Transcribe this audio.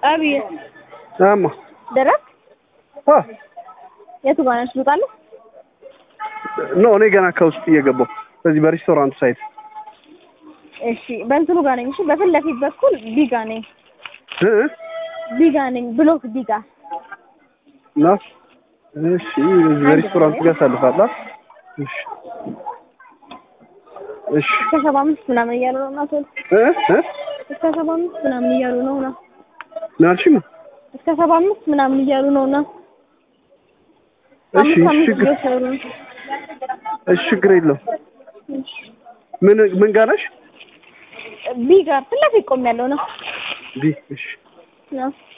አብዬ አማ ደረስ አ የቱ ጋር ነሽ? ልውጣለሁ። ኖ እኔ ገና ከውስጥ እየገባሁ በዚህ በሬስቶራንት ሳይት እሺ በእንትኑ ጋር ነኝ። እሺ በፊት ለፊት በኩል ቢጋ ነኝ። እ ቢጋ ነኝ። ብሎክ ቢጋ ና እሺ በዚህ በሬስቶራንት ጋር ሳልፋላ እሺ እሺ እስከ ሰባ አምስት ምናምን እያሉ ነው እና ቶሎ እ እ እስከ ሰባ አምስት ምናምን እያሉ ነው እና ናልሽም እስከ ሰባ አምስት ምናምን እያሉ ነው እና እሺ አምስት አምስት ችግር እየወሰዱ ነው። እሺ ችግር የለውም እሺ ምን ምን ጋር ነሽ ቢጋ ፊት ለፊት ቆሜያለሁ ነው ቢ እሺ ነው